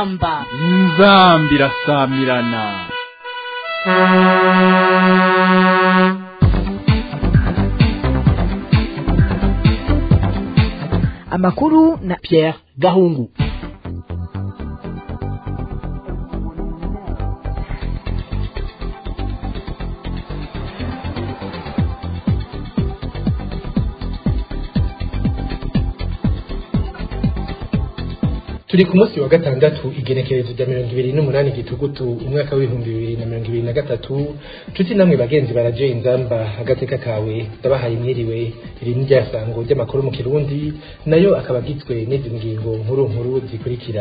inzamba inzamba irasamirana amakuru na Pierre Gahungu turi ku munsi wa gatandatu igenekerezo rya mirongo ibiri n'umunani gitugutu umwaka w'ibihumbi bibiri na mirongo ibiri na gatatu nshuti namwe bagenzi baraje inzamba agateka kawe ndabahaye mwiriwe iri ni rya sango ry'amakuru mu kirundi nayo akaba agizwe n'izi ngingo nkuru nkuru zikurikira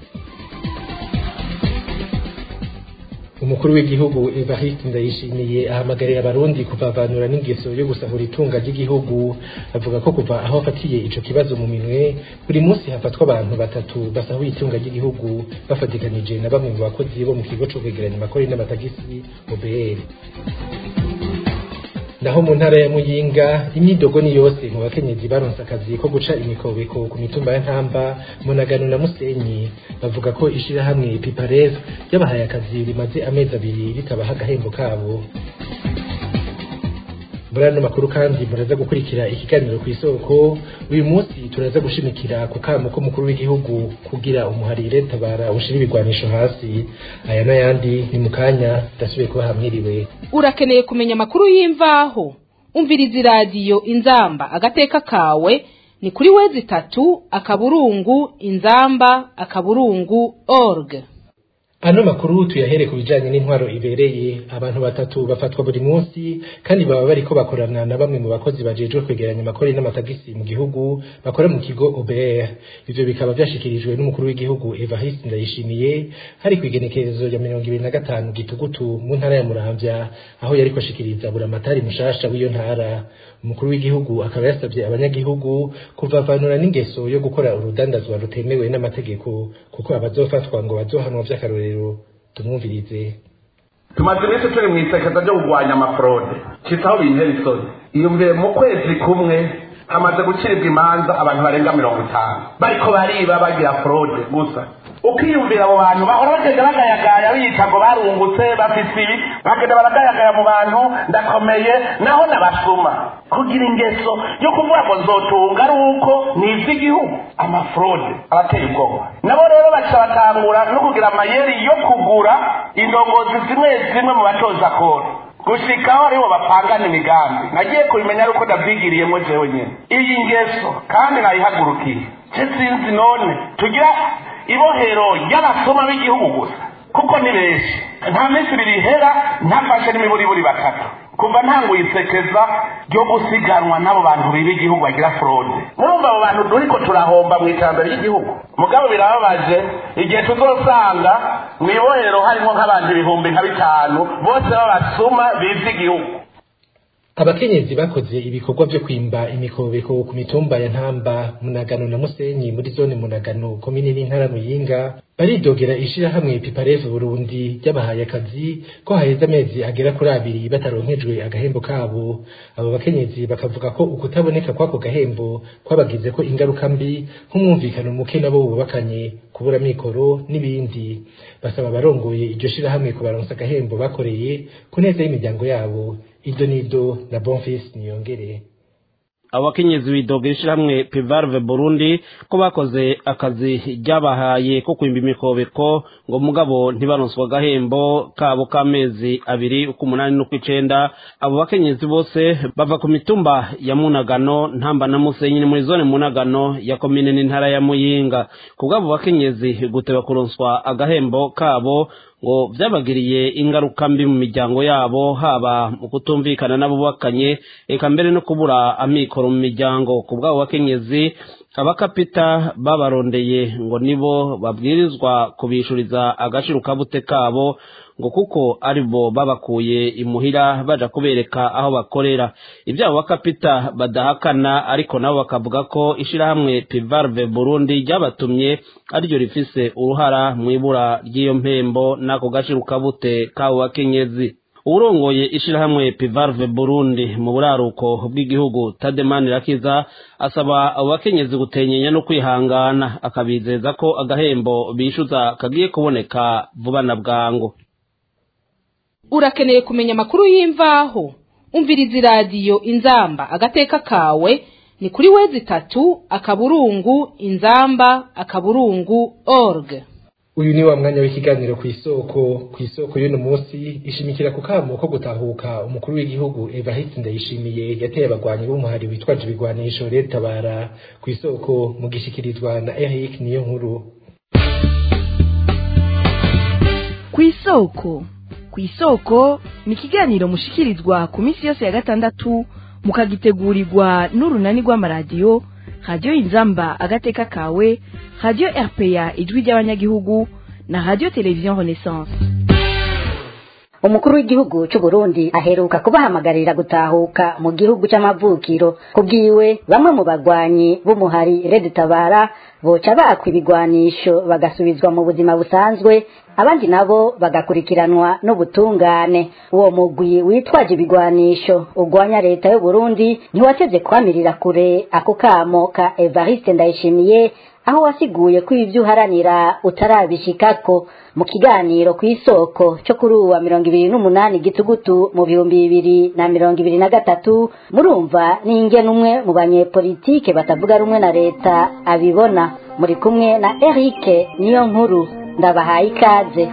umukuru w'igihugu Evariste Ndayishimiye ahamagarira abarundi kuvavanura n'ingeso yo gusahura itunga ry'igihugu avuga ko kuva aho afatiye ico kibazo mu minwe buri munsi hafatwa abantu batatu basahuye itunga ry'igihugu bafatikanije na bamwe mu bakozi bo mu kigo co kwegeranya amakori n'amatagisi OBR naho mu ntara ya Muyinga imyidogo ni yose mu bakenyezi baronse akazi ko guca imikobeko ku mitumba ya Ntamba Munagano na Musenyi bavuga ko ishirahamwe Pipares yabahaye akazi rimaze amezi abiri ritabaha agahembo kabo muri ano makuru kandi muraza gukurikira ikiganiro ku isoko uyu munsi turaza gushimikira ku kamo k'umukuru w'igihugu kugira umuharire tabara ushira ibigwanisho hasi aya n'ayandi ni mu kanya ndasubiye kuba hamwiriwe urakeneye kumenya amakuru y'imvaho umviriza iradiyo inzamba agateka kawe ni kuri wezi itatu akaburungu inzamba akaburungu org ano makuru tuyahere ku bijanye n'intwaro ibereye abantu batatu bafatwa buri munsi kandi baba bariko bakorana na bamwe mu bakozi bajejwe kwegeranya amakori n'amatagisi mu gihugu bakora mu kigo OBR ivyo bikaba vyashikirijwe n'umukuru w'igihugu Evariste Ndayishimiye hari kwigenekerezo ya mirongo ibiri na gatanu gitugutu mu ntara ya Muramvya aho yariko ashikiriza buramatari mushasha w'iyo ntara umukuru w'igihugu akaba yasabye abanyagihugu kuvavanura n'ingeso yo gukora urudandazwa rutemewe n'amategeko kuko abazofatwa ngo bazohanwa vy'akarorero tumwumvirize tumaze iminsi turi mu isekeza ryo kurwanya amafurode kitaho bintera isoni iyumviye mu kwezi kumwe hamaze gucibwa imanza abantu barenga mirongo itanu bariko bariba bagira forode gusa ukiyumvira abo bantu bahora bagenda bagayagaya biyita ngo barungutse bafise ibi bagenda baragayagaya mu bantu ndakomeye naho nabasuma kugira ingeso yo kuvuga ngo nzotunga ari uko ni ivy'igihugu amafurode abateye ubwoba nabo rero baca batangura no kugira amayeri yo kugura indongozi zimwe zimwe mu batoza kora gushikaho aribo bapangana imigambi nagiye kubimenya ariko ndavyigiriyemo jewe nyene iyi ngeso kandi nayihagurukiye je sinzi none tugira ibohero ry'abasoma b'igihugu gusa kuko ni benshi nta minsi ibiri ihera ntafashe n'imiburiburi batatu kuva ntanguye isekeza ryo gusiganwa n'abo bantu biba igihugu bagira forode murumva abo bantu turiko turahomba mu iterambere ry'igihugu mugabo birababaje igihe tuzosanga mu ibohero harimo nk'abantu ibihumbi nka bitanu bose b'abasuma biza igihugu abakenyezi bakoze ibikorwa vyo kwimba imikobeko ku mitumba ya ntamba munagano na musenyi muri zone munagano komine n'intara muyinga baridogera ishirahamwe piparev burundi ryabahaye akazi ko haheze amezi agera kuri abiri bataronkejwe agahembo kabo abo bakenyezi bakavuga ko ukutaboneka kw'ako gahembo kwabagize ko ingaruka mbi nk'umwumvikano muke nabo bubakanye kubura mikoro n'ibindi basaba abarongoye iryo shirahamwe kubaronsa agahembo bakoreye ku neza y'imiryango yabo ido nido na bonfis niyongere abakenyezi bidogera ishirahamwe pivarve burundi ko bakoze akazi ryabahaye ko kwimba imikobeko ngo mugabo ntibaronswa agahembo kabo k'amezi abiri uk'umunani n'ukw'icenda abo bakenyezi bose bava ku mitumba ya munagano ntamba na musenyi ni muri zone munagano ya komine n'intara ya muyinga ku bw'abo bakenyezi guteba kuronswa agahembo kabo ngo byabagiriye ingaruka mbi mu miryango yabo haba mu kutumvikana n'abubakanye eka mbere no kubura amikoro mu miryango ku bw'abo bakenyezi abakapita babarondeye ngo nibo babwirizwa kubishuriza agaciro kabute kabo ngo kuko aribo babakuye imuhira baja kubereka aho bakorera ibyo abo bakapita badahakana ariko nabo bakavuga ko ishirahamwe pivarve burundi ryabatumye ariryo rifise uruhara mu ibura ry'iyo mpembo n'ako gaciro kabute k'abo bakenyezi uwurongoye ishirahamwe pivarve burundi mu buraruko bw'igihugu tademani rakiza asaba abo bakenyezi gutenyenya no kwihangana akabizeza ko agahembo bishyuza kagiye kuboneka vuba na bwangu urakeneye kumenya amakuru y'imvaho umviriza iradiyo inzamba agateka kawe ni kuri wezi itatu akaburungu inzamba akaburungu org uyu ni wa mwanya w'ikiganiro ku isoko ku isoko y'uno munsi ishimikira ku kamo ko gutahuka umukuru w'igihugu Evariste Ndayishimiye yateye abagwanyi b'umuhari witwaje ibigwanisho leta bara ku isoko mu gishikirizwa na Eric niyo nkuru ku isoko ku isoko ni ikiganiro mushikirizwa ku minsi yose ya gatandatu mukagitegurirwa n'urunani rw'amaradiyo radiyo inzamba agateka kawe radiyo rpa ijwi ry'abanyagihugu na radiyo televiziyo renaissance umukuru w'igihugu cy'u Burundi aheruka kubahamagarira gutahuka mu gihugu c'amavukiro kubwiwe bamwe mu bagwanyi b'umuhari Red Tabara boca bakwa ibigwanisho bagasubizwa mu buzima busanzwe abandi nabo bagakurikiranwa n'ubutungane uwo mugwi witwaje ibigwanisho ugwanya leta y'u Burundi ntiwateze kwamirira kure ako kamo ka Evariste Ndayishimiye aho wasiguye ko ibyo uharanira utarabishikako mu kiganiro ku isoko cyo kuri uwa mirongo ibiri n'umunani gitugutu mu bihumbi bibiri na mirongo ibiri na gatatu murumva n'inge n'umwe mu banyepolitike batavuga rumwe na leta abibona muri kumwe na Eric niyo nkuru ndabahaye ikaze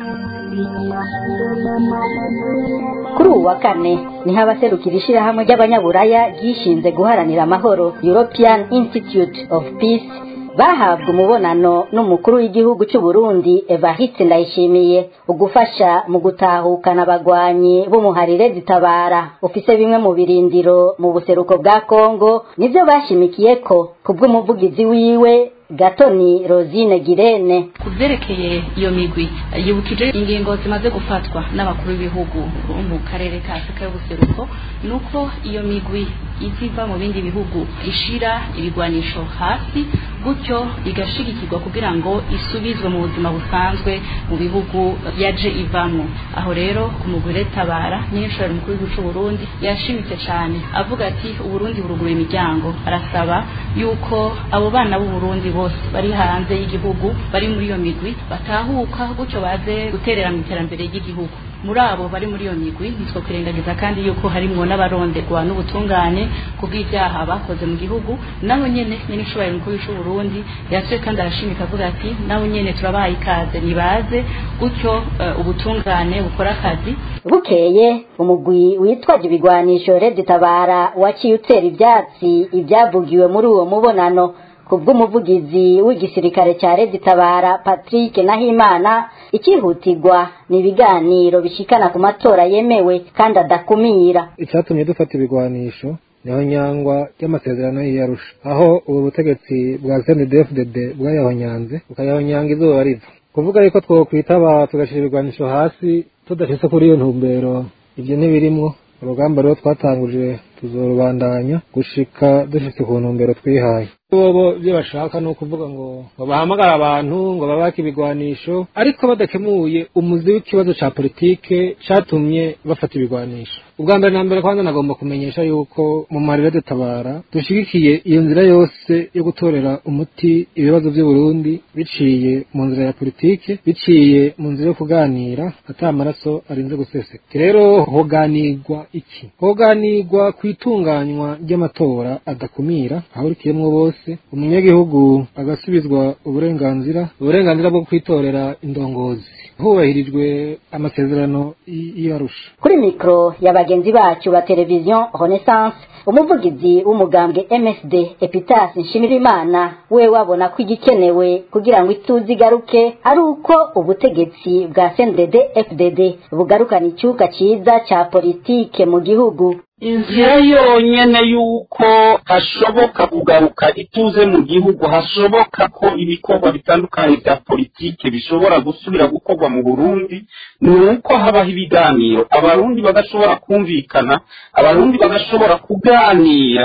kuri ubu wa kane niho abaserukira ishyirahamwe ry'abanyaburaya ryishinze guharanira amahoro European Institute of Peace bahabwa umubonano n'umukuru w'igihugu cy'u Burundi Evariste Ndayishimiye ugufasha mu gutahukana abagwanyi b'umuharire zitabara ufise bimwe mu birindiro mu buseruko bwa Kongo nivyo bashimikiye ko kubw'umuvugizi wiwe Gatoni Rosine Girene ku byerekeye iyo migwi yibukije ingingo zimaze gufatwa n'abakuru b'ibihugu bo mu karere ka Afurika y'ubuseruko nuko iyo migwi iziva mu bindi bihugu ishira ibigwanisho hasi gutyo igashigikirwa kugira ngo isubizwe mu buzima busanzwe mu bihugu yaje ivamo aho rero ku mugore tabara nyinshoro mukuru w'igihugu cy'u Burundi yashimitse cyane avuga ati uburundi buruguruye imiryango arasaba yuko abo bana b'u Burundi bose bari hanze y'igihugu bari muri iyo migwi batahuka gutyo baze guterera mu iterambere ry'igihugu muri abo bari muri iyo migwi nitwo kwirengagiza kandi yuko harimwo n'abaronderwa n'ubutungane kubw'ibyaha bakoze mu gihugu nabo nyene nyene ishoboye mukuru w'u Burundi yasuye kandi arashimika avuga ati nabo nyene turabahaye ikaze nibaze gutyo uh, ubutungane bukora akazi bukeye umugwi witwaje ibigwanisho Red Tabara waciye utera ivyatsi ibyavugiwe muri uwo mubonano kubw'umuvugizi w'igisirikare cya Red Tabara Patrick Nahimana ikihutirwa ni ibiganiro bishikana ku matora yemewe kandi adakumira icyatumye dufata ibigwanisho niho nyangwa ry'amasezerano y'iyarusha aho ubu butegetsi bwa CNDD-FDD bwayahonyanze bukayahonyanga izuba riva kuvuga yuko twokwitaba tugashyira ibigwanisho hasi tudashitse kuri iyo ntumbero ibyo ntibirimwo urugamba rero twatanguje tuzorubandanya gushika dushitse ku ntumbero twihaye bobo ibyo bashaka ni ukuvuga ngo ngo bahamagare abantu ngo babake ibigwanisho ariko badakemuye umuzi w'ikibazo ca politike catumye bafata ibigwanisho ubwa mbere na mbere kwanza nagomba kumenyesha yuko mu marira dutabara dushigikiye iyo nzira yose yo gutorera umuti ibibazo by'uburundi biciye mu nzira ya politike biciye mu nzira yo kuganira ata amaraso arinze guseseka rero hoganirwa iki hoganirwa ku itunganywa ry'amatora adakumira ahurikiyemwo bose umunyagihugu agasubizwa uburenganzira uburenganzira bwo kwitorera indongozi hubahirijwe amasezerano y'arusha kuri mikoro ya bagenzi bacu ba televiziyo renaissance umuvugizi w'umugambwe msd epitas nshimirimana we wabona ko igikenewe kugira ngo ituze igaruke ari uko ubutegetsi bwa cndd fdd bugarukana icyuka cyiza cya politike mu gihugu inzira yonyene yuko hashoboka kugaruka ituze mu gihugu hashoboka ko ibikorwa bitandukanye bya politike bishobora gusubira gukorwa mu burundi ni uko habaho ibiganiro abarundi bagashobora kumvikana abarundi bagashobora kuganira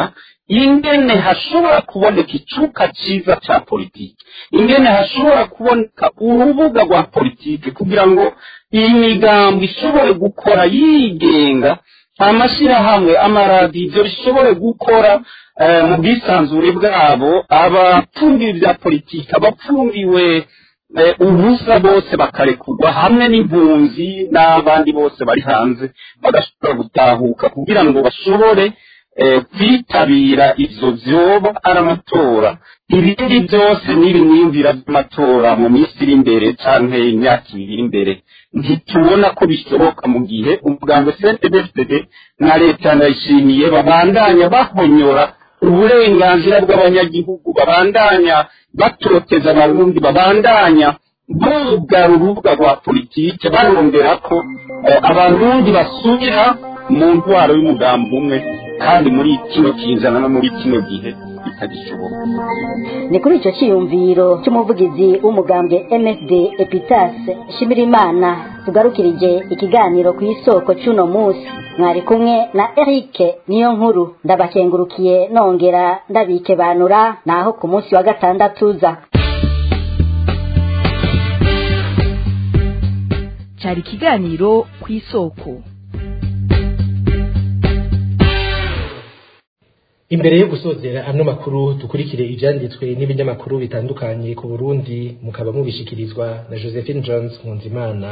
ingene hashobora kuboneka icuka cyiza cya politiki ingene hashobora kuboneka urubuga rwa politiki kugira ngo iyi migambo ishobore gukora yigenga amashyirahamwe amaradiyo bishobore gukora mu bwisanzure bwabo abapfundiwe bya politiki abapfundiwe ubusa bose bakarekurwa hamwe n'impunzi n'abandi bose bari hanze bagashobora gutahuka kugira ngo bashobore kwitabira ibyo byoba ari amatora ibindi byose n'ibiniyumvira by'amatora mu minsi iri imbere cyangwa imyaka ibiri iri imbere ntitubona ko bishoboka mu gihe umuganga cntbfd na leta yanayishimiye babandanya bahonyora uburenganzira bw'abanyagihugu babandanya batoteza abarundi babandanya bugara urubuga rwa politiki barondera ko abarundi basubira mu ntwaro y'umugambi umwe kandi muri kino kizana no muri kino gihe bitagishoboka ni kuri icyo cyiyumviro cy'umuvugizi w'umugambwe msd epitase shimirimana tugarukirije ikiganiro ku isoko cy'uno munsi mwari kumwe na eric niyo nkuru ndabakengurukiye nongera ndabikebanura naho ku munsi wa gatandatu za cyari ikiganiro ku isoko imbere yo gusozera ano makuru dukurikire ibyanditswe n'ibinyamakuru bitandukanye ku burundi mukaba mubishikirizwa na josephine jones nkunzimana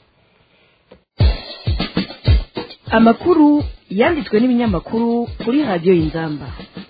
amakuru yanditswe n'ibinyamakuru kuri radiyo y'inzamba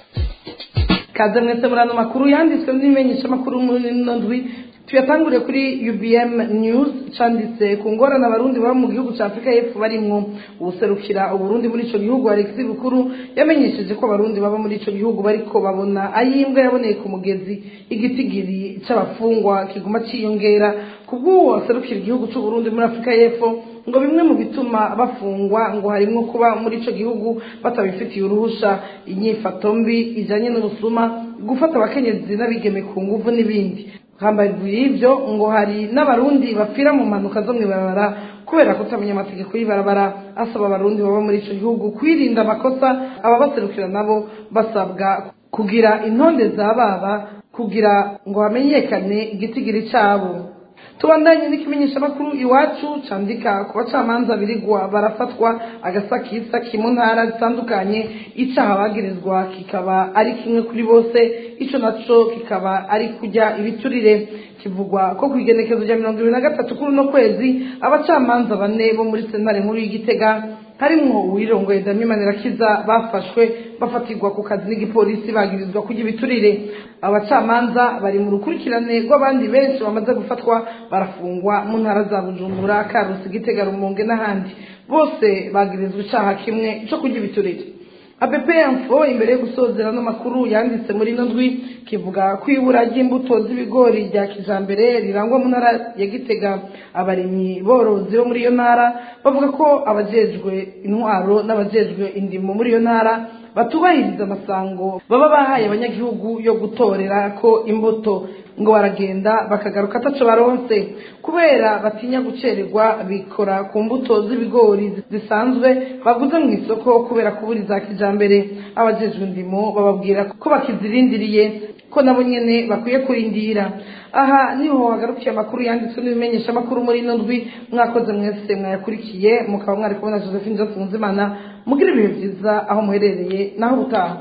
kaze mwese muri ano makuru yanditswe n'ibimenyeshamakuru muri ino ndwi tuyatangure kuri ubm news canditse ku ngorane abarundi baba mu gihugu cya afurika y'epfo barimwo ubuserukira uburundi muri ico gihugu alexi bukuru yamenyesheje ko abarundi baba muri ico gihugu bariko babona ayimbwa yaboneye ku mugezi igitigiri c'abafungwa kiguma ciyongera kubw'uwo waserukira igihugu c'uburundi muri afurika y'epfo ngo bimwe mu bituma bafungwa ngo harimwo kuba muri ico gihugu batabifitiye uruhusha inyifato mbi ijanye n'ubusuma gufata abakenyezi n'abigeme ku nguvu n'ibindi hambavu y'ibyo ngo hari n'abarundi bapfira mu mpanuka zo mw'ibarabara kubera kutamenya amategeko y'ibarabara asaba abarundi baba muri ico gihugu kwirinda amakosa ababaserukira nabo basabwa kugira intonde za baba kugira ngo hamenyekane igitigiri cabo tubandanye n'ikimenyeshamakuru iwacu candika ku bacamanza birigwa barafatwa agasakisaki mu ntara zitandukanye icaha bagirizwa kikaba ari kimwe kuri bose ico naco kikaba ari kurya ibiturire kivugwa ko ku igenekezo rya mirongo ibiri na gatatu kuri uno kwezi abacamanza bane bo muri sentare nkuru y'igitega harimwo uwirongoye dami manirakiza bafashwe bafatirwa ku kazi n'igipolisi bagirizwa kurya ibiturire abacamanza bari mu rukurikirane rw'abandi benshi bamaze gufatwa barafungwa mu ntara za bujumbura karusi gitega rumonge n'ahandi bose bagirizwa icaha kimwe co kurya ibiturire app info imbere yo gusozera n'amakuru yanditse muri ino ndwi kivuga ko ibura ry'imbuto z'ibigori rya kijambere rirangwa mu ntara ya gitega abarimyi borozi bo muri iyo ntara bavuga ko abajejwe intwaro n'abajejwe indimo muri iyo ntara batubahiriza amasango baba bahaye abanyagihugu yo gutorera ko imbuto ngo baragenda bakagaruka ataco baronse kubera batinya gucererwa bikora ku mbuto z'ibigori zisanzwe baguze mu isoko kubera kubura iza kijambere abajejwe indimo bababwira ko bakizirindiriye ko nabo nyene bakwiye kurindira aha niho hagarukiye amakuru yanditswe n'ibimenyesha amakuru muri ino ndwi mwakoze mwese mwayakurikiye mukaba mwari kubona josephine jose nzimana mugira ibihe vyiza aho muherereye naho ubutaha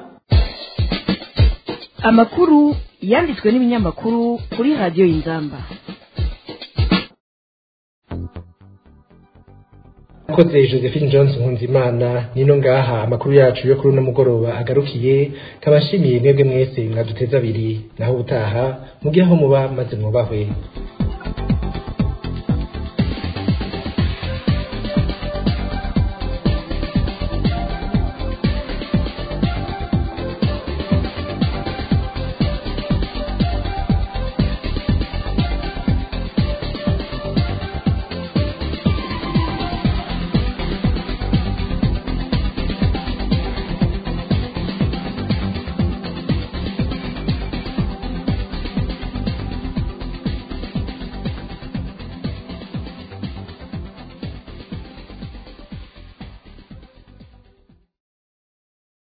amakuru yanditswe n'ibinyamakuru kuri radiyo y'inzamba akoze josephine jones nkunzimana nino ngaha amakuru yacu yo kuri uno mugoroba agarukiye kabashimiye mwebwe mwese mwaduteze abiri naho ubutaha mugire aho muba maze mwubahwe